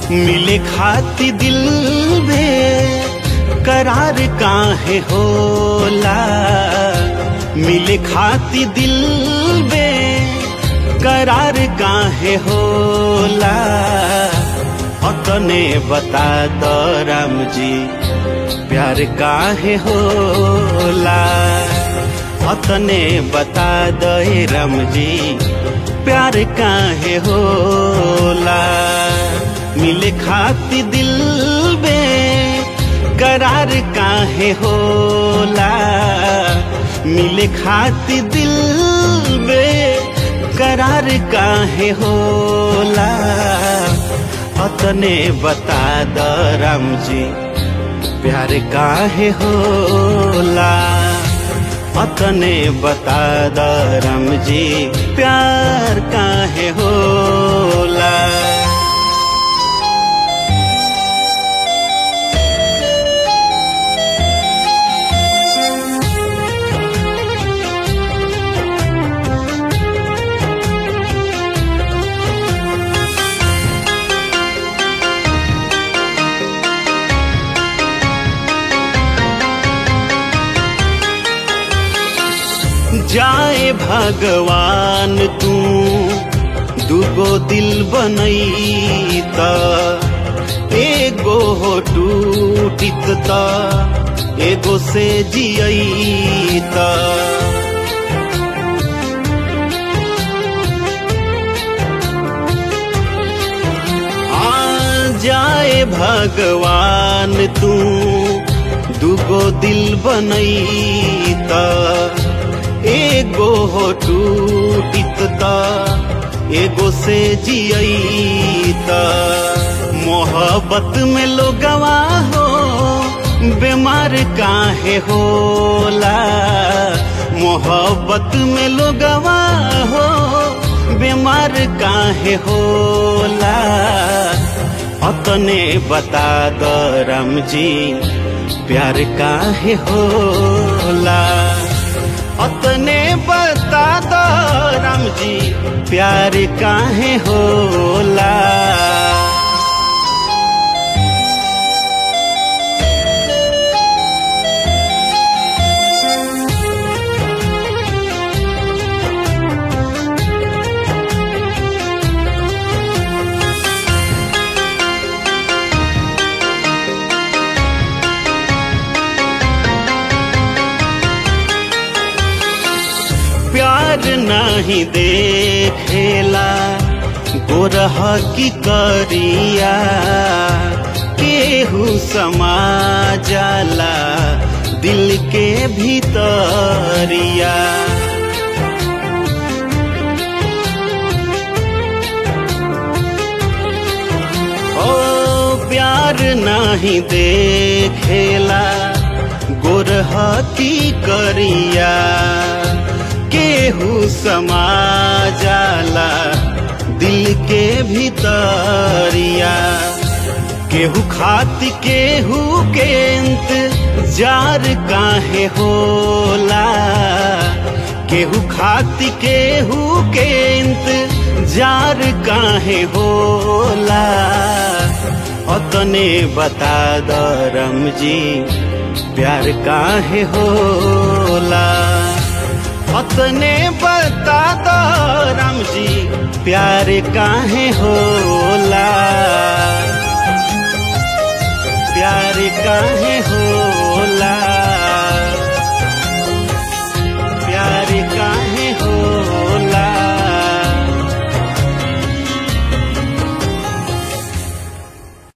मिले खाती दिल में करार काहे होला मिले खाती दिल में करार काहे होला अतने बता दो राम जी प्यार काहे होला अतने बता दे राम जी प्यार काहे होला मिले खाती दिल में करार काहे होला मिले खाती दिल में करार काहे होला अतने बता द राम जी प्यार काहे होला अतने बता द राम जी प्यार काहे होला जाए भगवान तू दुगो दिल बनई त एगो हो टूटित त एगो से जियई त आ जाए भगवान तू दुगो दिल बनई त एगो हो टूटित त एगो से जियई त मोहब्बत में लोगवा हो बीमार काहे होला मोहब्बत में लोगवा हो बीमार काहे होला अतने बता द राम जी प्यार काहे होला अतने बता दो राम जी प्यार काहे होला प्यार नहीं देखेला गोरह की करिया केहू समा जाला दिल के भीतरिया ओ प्यार नहीं देखेला गोरह की करिया केहू समा जाला दिल के भीतरिया केहू खाती केहू के जार काहे होला केहू खाती केहू के जार काहे होला अतने बता द रम जी प्यार काहे होला अतने बता दो राम जी प्यार काहे होला प्यार काहे हो